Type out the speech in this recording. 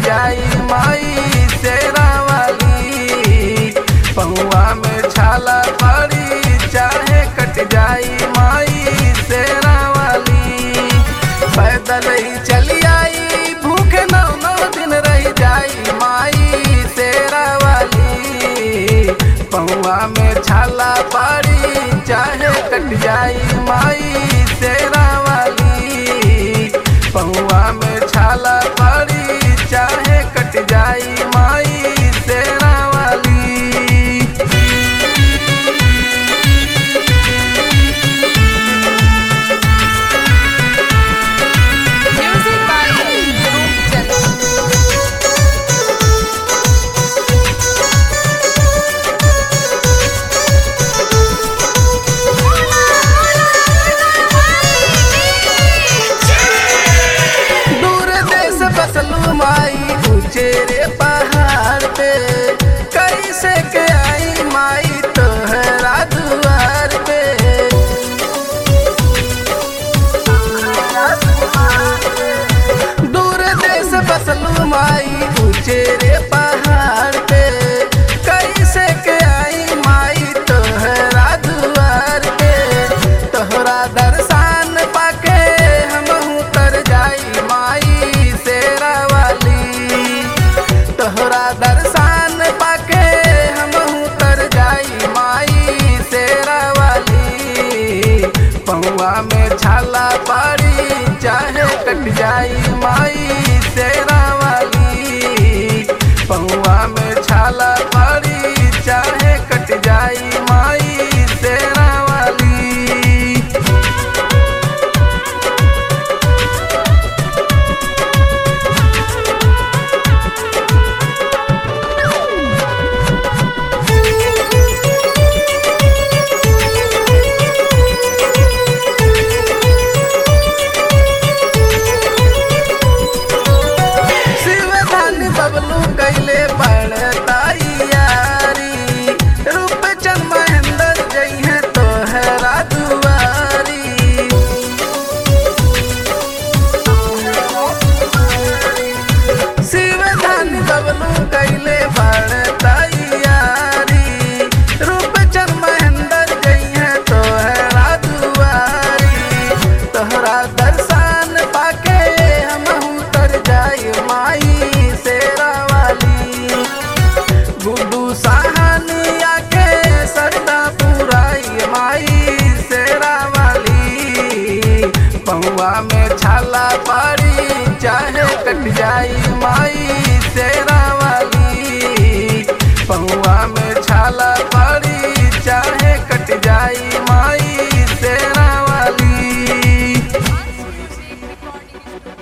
जाई माई शेरा वाली पहुआ में छाला पड़ी चाहे कट जाई माई शेरा वाली पैदल ही चली आई भूखे नौ नौ दिन रह जाई माई शेरा वाली पहुआ में छाला पड़ी चाहे कट जाई माई शेरा वाली पहुआ में छाला पड़ी चाहे कट जाई माई शेरा वाली Music by Roopchand. दूर देश बसलू माई ऊंचे रे पहाड़ पे कैसे के आई माई तोहरा दुआर पे दूर देश बसलू माई ऊंचे रे पहाड़ पे कैसे के आई माई तोहरा दुआर पे तोहरा दर्शन पाके हम तर जाई माई शेरा वाली तोहरा दर्शन पाके हम तर जाई माई शेरा वाली पहुआ में छाला पड़ी चाहे कट जाई माई शेरा वाली पहुआ में छाला पड़ी चाहे कट जाई माई शेरा वाली शिवधान बबलू कैले बड़ताइयारी रूपचंद महेंद्र जइहे तोहरा दुआरी शिवधान बबलू कैले बड़ताइयारी रूपचंद महेंद्र जइहे तोहरा दुआरी तोहरा दर्शन पाके हम तर जाई माई शेरा वाली गुड्डू सहानिया के सरदा पुराई माई शेरा वाली पहुआ में छाला पड़ी चाहे कट जाई माई शेरा वाली पहुआ में छाला पड़ी चाहे कट जाई माई